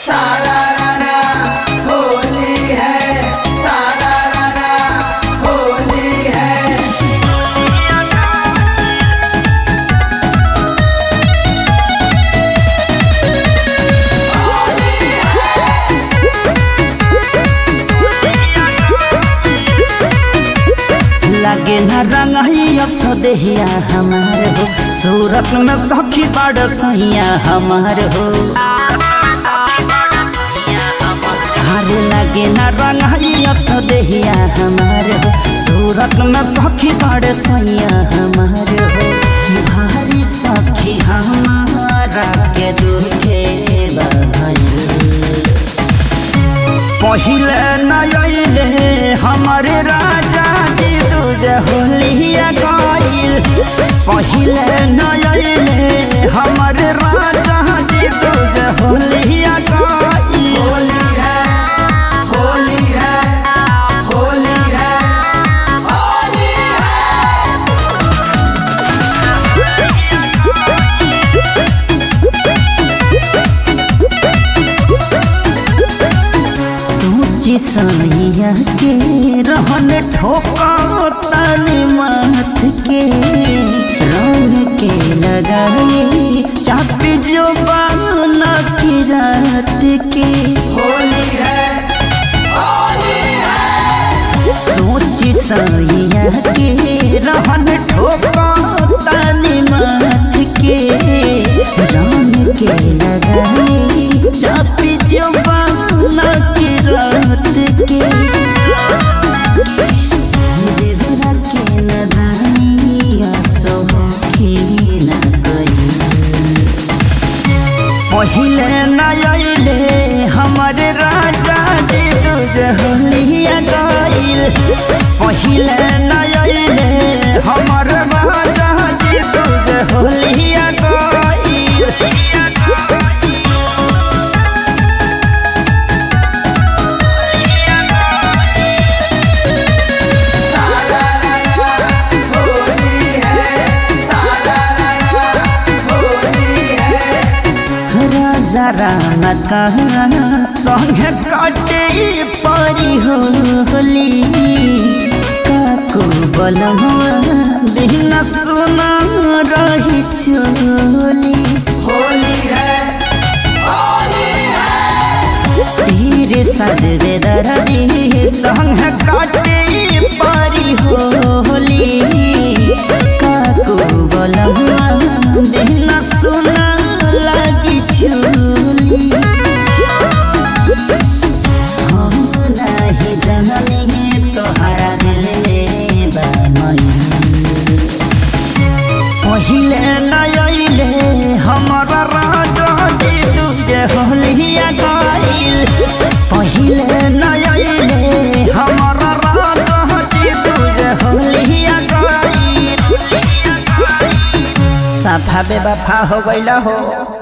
सारा राना होली है सारा राना होली है लागे न रंगैया सदेहिया हमार हो सूरत में सखी बड़ सैया हमार हो अरे लागे न रंगैया सदेहिया हमार हो सूरत में सखी बड़ सैया हमार हो भारी सखी हमारा के दुखे बधाई पहिले नयले हमारे राजा जी दूज होलिया गईल पहिले नयले हमारे राजा जी दूज होलिया गईल होली है होली है होली है होली है सोची सैया के रहन ठोका तनी माथ के रंग के लगाई चापी जो बाना की रात के होली है होली है सोची सैया के रहन ठोका तनी माथ के रंग के लगाई चापी जो बाना की रात के देवरा के नदानिया सोखी न गई पहिले नयले हमारे राजा जी दूज होलिया गईल पहिले नयले हमर राजा जी दूज होलिया गईल सारा राना होली है सारा राना होली है राजा राना कहाँ संगे काटे परी होली काको बलमुआ बिना सुना रही चोली होली है होली है तीर सदरे दरदी संग काटे परी होली काको बलमुआ बिना सुना लगी चोली हम नहीं जननी तोहरा दिल में बनई पहिले नयले हमारा राजा जी तुझे होलिया गईल पहिले नयले हमारा राजा जी तुझे होलिया गईल सफा बेवफा हो गईला हो